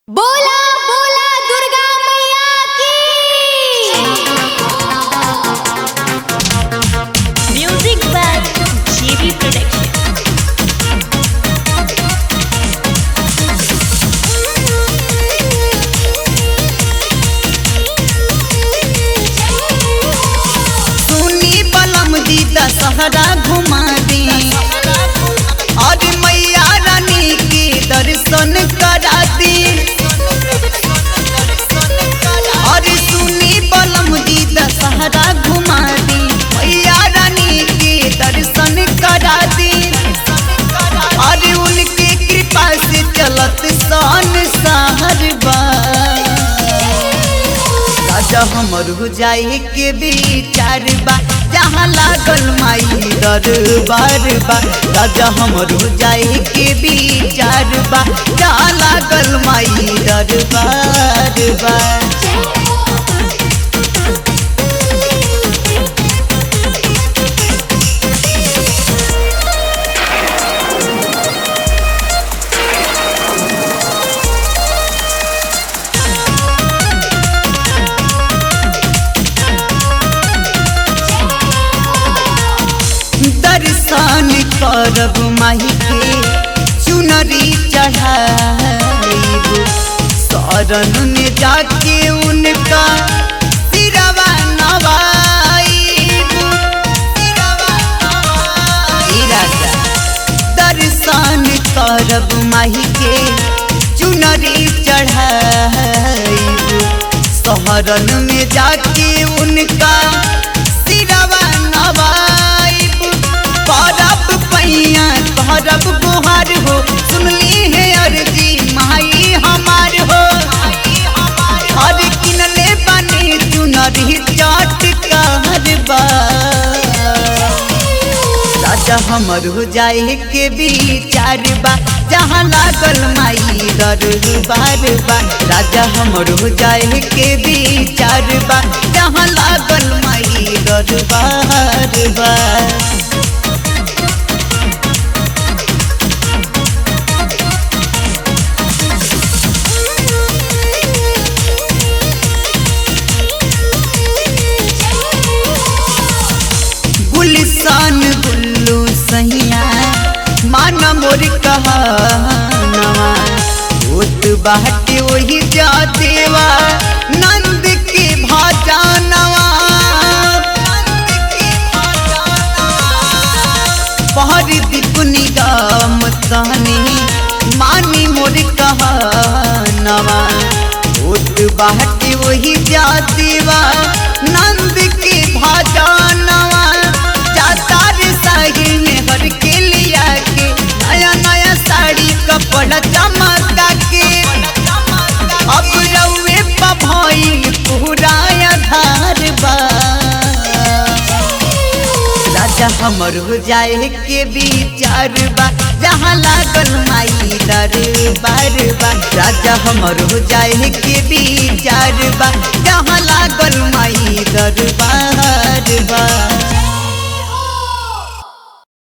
बोला बोला दुर्गा मैया की म्यूजिक बाय जीवी प्रोडक्शन सुनी बलम दी दशहरा घुमा दी और मैया रानी के दर्शन करा दी और सुनी बलम दी दशहरा घुमा दी मैया रानी के दर्शन करा दी और उनके कृपा से चलत सन सहर बा राजा हमर हो जाए के विचार बा जहाँ लागल माई दरबार बा राजा हमर हो जाए के विचार बा जहाँ लागल माई दरबार बा दर्शन करब माही के चुनरी चढ़ाइब शरण में जाके उनका सिरवा नवाइब सिरवा नवाइब। राजा दर्शन करब माही के चुनरी चढ़ाइब शहरन में जाके उनका सिरवा नवाइब करब पैया करब गुहार हो सुनली है अर्जी माई हमार हो और किनले बने चुनरी चाट कहरबा राजा हमर हो जाए के विचार बा जहाँ लागल माई दरबार बा राजा हमर हो जाए के विचार बा जहाँ लागल माई दरबार बा गुलिसान गुल्लू सैया मान मोर कहनवा होत बाटे वही जा देवा नंद के भाजानवा पहर दीप निगम कहनी मानी मोर कहनवा होत बाटे वही जा देवा नंद के भाजानवा जाता रे साहिल में हर के लिया के नया नया साड़ी कपड़ा चमका के अब रउए पभइल पूरा आधार बा राजा हमर हो जाए के विचार बा जहाँ लागल माई दरबार बा राजा हमर हो जाए के विचार बा जहाँ लागल माई दरबार बा